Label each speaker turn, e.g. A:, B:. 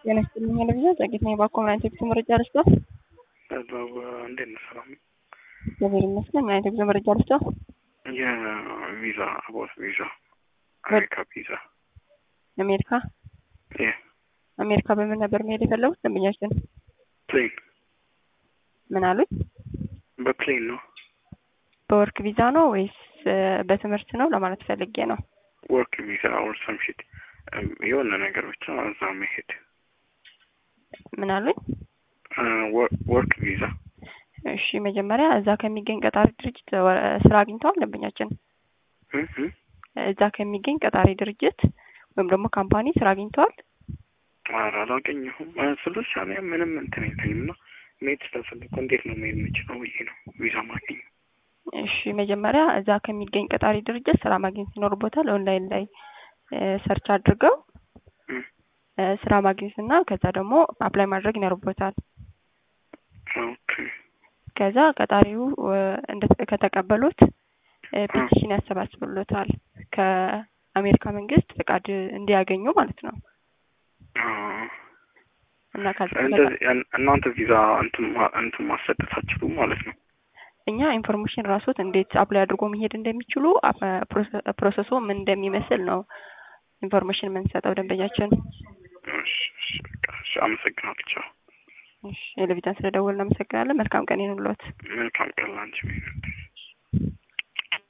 A: ጤና ይስጥልኝ ለብዛ ጸጌት ነኝ። ባኮ ምን አይነት የጉዞ መረጃ ልስጠው?
B: እንዴት ነው ሰላም?
A: እግዚአብሔር ይመስገን። ምን አይነት የጉዞ መረጃ ልስጠው?
B: የቪዛ አቦት ቪዛ አሜሪካ ቪዛ
A: አሜሪካ
B: የ
A: አሜሪካ በምን ነበር መሄድ የፈለጉት ደንበኛችን?
B: ፕሌን
A: ምን አሉኝ?
B: በፕሌን ነው።
A: በወርክ ቪዛ ነው ወይስ በትምህርት ነው ለማለት ፈልጌ ነው።
B: ወርክ ቪዛ ኦር ሰምሽት የሆነ ነገር ብቻ እዛ መሄድ
A: ምን አሉኝ?
B: ወርክ ቪዛ
A: እሺ መጀመሪያ እዛ ከሚገኝ ቀጣሪ ድርጅት ስራ አግኝተዋል ደንበኛችን? እዛ ከሚገኝ ቀጣሪ ድርጅት ወይም ደግሞ ካምፓኒ ስራ አግኝተዋል?
B: ኧረ አላገኘሁም። ስልሽ እኔ ምንም እንትን የለኝም እና መሄድ ስለፈለኩ እንዴት ነው መሄድ የምችለው ብዬ ነው ቪዛ ማገኘ
A: እሺ መጀመሪያ እዛ ከሚገኝ ቀጣሪ ድርጅት ስራ ማግኘት ይኖርቦታል። ኦንላይን ላይ ሰርች አድርገው ስራ ማግኘት እና ከዛ ደግሞ አፕላይ ማድረግ ይኖርቦታል።
B: ኦኬ
A: ከዛ ቀጣሪው ከተቀበሉት ፔቲሽን ያሰባስብሎታል ከአሜሪካ መንግስት ፍቃድ እንዲያገኙ ማለት ነው። እና
B: እንደዚህ እናንተ ቪዛ እንትን ማሰጠት አትችሉም ማለት ነው።
A: እኛ ኢንፎርሜሽን ራሶት እንዴት አፕላይ አድርጎ መሄድ እንደሚችሉ ፕሮሰሱ ምን እንደሚመስል ነው ኢንፎርሜሽን የምንሰጠው ደንበኛችን።
B: አመሰግናለሁ።
A: የለቪዛን ስለደወልን እናመሰግናለን። መልካም ቀን ይሁንልዎት።
B: መልካም ቀን ላንቺ